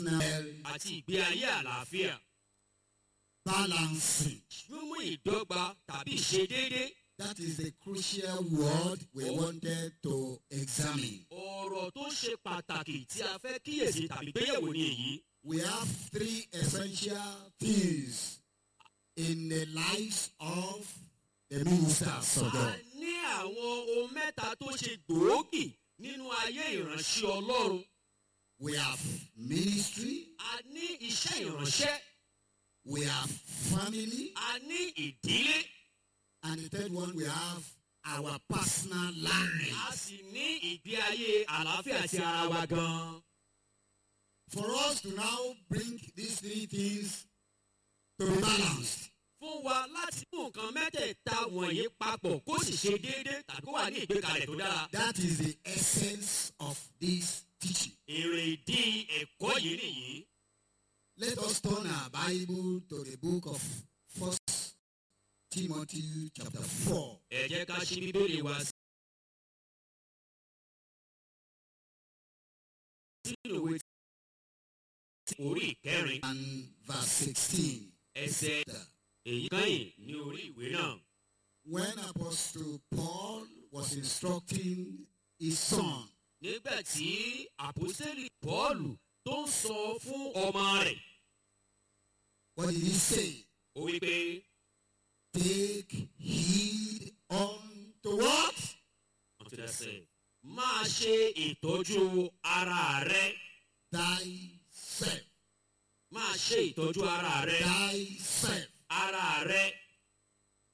àti ìgbé ayé àlàáfíà. balancing. mímú ìdọ́gba tàbí ìṣedéédé. That is the crucial word we wanted to examine. ọ̀rọ̀ tó ṣe pàtàkì tí a fẹ́ kíyèsí tàbí gbéyẹ̀wò ni èyí. We have three essential things in the lives of the ministers of a God. ní àwọn ohun mẹ́ta tó ṣe gbòógì nínú ayé ìránṣẹ́ ọlọ́run. We have ministry, a ní iṣẹ́ ìránṣẹ́. we have family, a ní ìdílé. and the third one we have our personal life. a sì ní ìgbé ayé àlàáfíà ti ara wa gan. For us to now bring these three things to be balanced, fún wa láti mú nǹkan mẹ́tẹ̀ẹ̀ta wọ̀nyí papọ̀ kó sì ṣe déédé tàbí kó wà ní ìgbékalẹ̀ tó dára. that is the essence of this teaching. èrè ìdí ẹ̀kọ́ yìí nìyí. Let us turn our Bible to the book of First Timothy chapter 4. ẹ jẹ́ ká ṣí bíbélì wa sínú ìwé tí orí ìkẹrin and verse 16. ẹsẹ̀ èyí kẹ́yìn ní orí ìwé náà. When Apostle Paul was instructing his son, nígbà tí àpòsílẹ̀ pọ́ọ̀lù tó ń sọ fún ọmọ rẹ̀ what did he say? ó wí pé Take heed unto what? ọ̀tẹ̀sẹ̀ máa ṣe ìtọ́jú ara rẹ Thyself. máa ṣe ìtọ́jú ara rẹ Thyself. ara rẹ